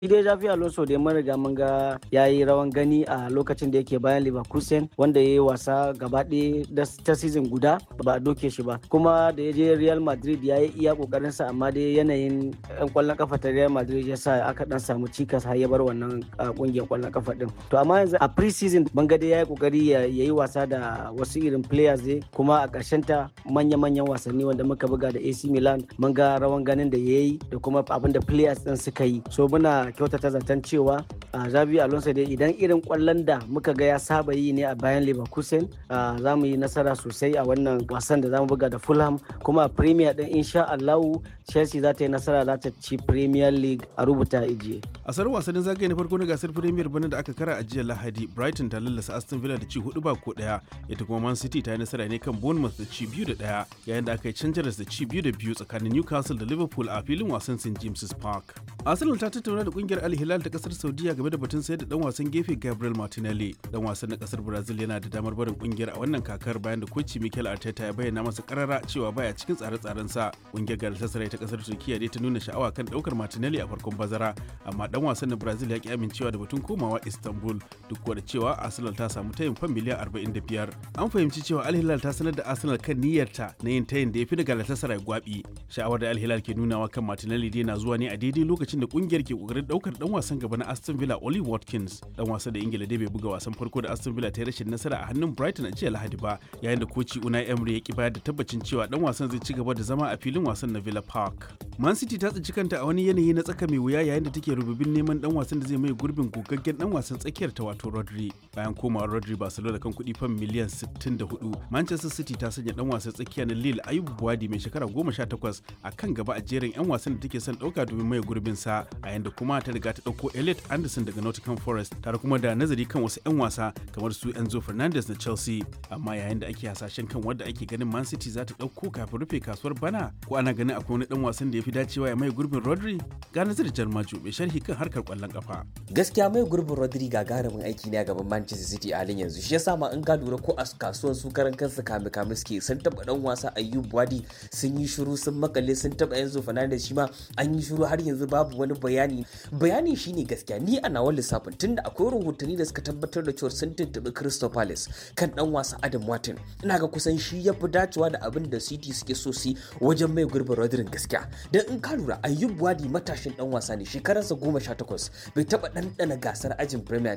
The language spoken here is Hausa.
Shi dai Javi Alonso dai mun riga mun ga ya yi rawan gani a lokacin da yake bayan Leverkusen wanda ya yi wasa gaba ɗaya ta season guda ba a doke shi ba. Kuma da ya je Real Madrid ya yi iya kokarin sa amma dai yanayin yan kwallon kafa ta Real Madrid ya sa aka dan samu cikas har ya bar wannan kungiyar kwallon kafa din. To amma yanzu a pre-season ban ga dai ya yi kokari ya yi wasa da wasu irin players dai kuma a ƙarshen ta manya-manyan wasanni wanda muka buga da AC Milan mun ga rawan ganin da ya yi da kuma abin da players din suka yi. So muna kyautata zaton cewa Xavi Alonso dai idan irin kwallon da muka ga ya saba yi ne a bayan Leverkusen za mu yi nasara sosai a wannan wasan da za mu buga da Fulham kuma a Premier din insha Allahu Chelsea za ta yi nasara za ta ci Premier League a rubuta ijiye. A sarar wasannin zagaye na farko na gasar Premier bana da aka kara a jiya Lahadi Brighton ta lallasa Aston Villa da ci hudu ba ko daya ita kuma Man City ta yi nasara ne kan Bournemouth da ci biyu da daya yayin da aka yi canjaras da ci biyu da biyu tsakanin Newcastle da Liverpool a filin wasan St James's Park. Arsenal ta tattauna da kungiyar Al Hilal ta kasar Saudiya game da batun sayar da dan wasan gefe Gabriel Martinelli. Dan wasan na kasar Brazil yana da damar barin kungiyar a wannan kakar bayan da koci Mikel Arteta ya bayyana masa karara cewa baya cikin tsare-tsaren sa. Kungiyar Galatasaray ta kasar Turkiya dai ta nuna sha'awa kan daukar Martinelli a farkon bazara amma dan wasan na Brazil ya ki amincewa da batun komawa Istanbul duk da cewa Arsenal ta samu tayin fan miliyan 45. An fahimci cewa Al Hilal ta sanar da Arsenal kan niyyarta na yin tayin da ya fi da Galatasaray gwabi. Sha'awar da Al Hilal ke nunawa kan Martinelli dai na zuwa ne a daidai lokacin da kungiyar ke kokarin daukar dan wasan gaba na Aston Villa Oli Watkins. Dan wasa da Ingila dai bai buga wasan farko da Aston Villa ta yi rashin nasara a hannun Brighton a jiya Lahadi ba yayin da koci Unai Emery ya ki bayar da tabbacin cewa dan wasan zai ci gaba da zama a filin wasan na Villa Park. Man City ta tsinci kanta a wani yanayi na tsaka mai wuya yayin da take rububin neman dan wasan da zai mai gurbin gogaggen dan wasan tsakiyar ta wato Rodri. Bayan komawar Rodri Barcelona kan kuɗi fan miliyan 64, Manchester City ta sanya dan wasan tsakiya na Lille Ayubu Buwadi mai shekara 18 a kan gaba a jerin 'yan wasan da take son ɗauka domin mai gurbin sa a yanda kuma ta riga ta ɗauko Elliot Anderson daga Nottingham Forest tare kuma da nazari kan wasu 'yan wasa kamar su Enzo Fernandez na Chelsea amma yayin da ake hasashen kan wanda ake ganin Man City za ta ɗauko kafin rufe kasuwar bana ko ana ganin akwai wani dan wasan da ya fi dacewa ya mai gurbin Rodri ga nazar Jarmaju mai sharhi kan harkar kwallon kafa. Gaskiya mai gurbin Rodri gagarumin aiki ne a gaban Manchester City a halin yanzu shi yasa ma in ka lura ko a kasuwar su karan kansu kame kame suke sun taba dan wasa Ayub Wadi sun yi shiru sun makale sun taba Enzo Fernandez shi ma an yi shiru har yanzu babu wani bayani bayani shine gaskiya ni a nawa lissafin tunda akwai rahotanni da suka tabbatar da cewa sun tuntuɓi Crystal Palace kan dan wasa Adam Martin ina ga kusan shi ya fi dacewa da abin da City suke so su wajen mai gurbin Rodri gaskiya dan in ka lura Ayub Wadi matashin dan wasa ne shekararsa goma sha takwas bai taba ɗanɗana gasar ajin Premier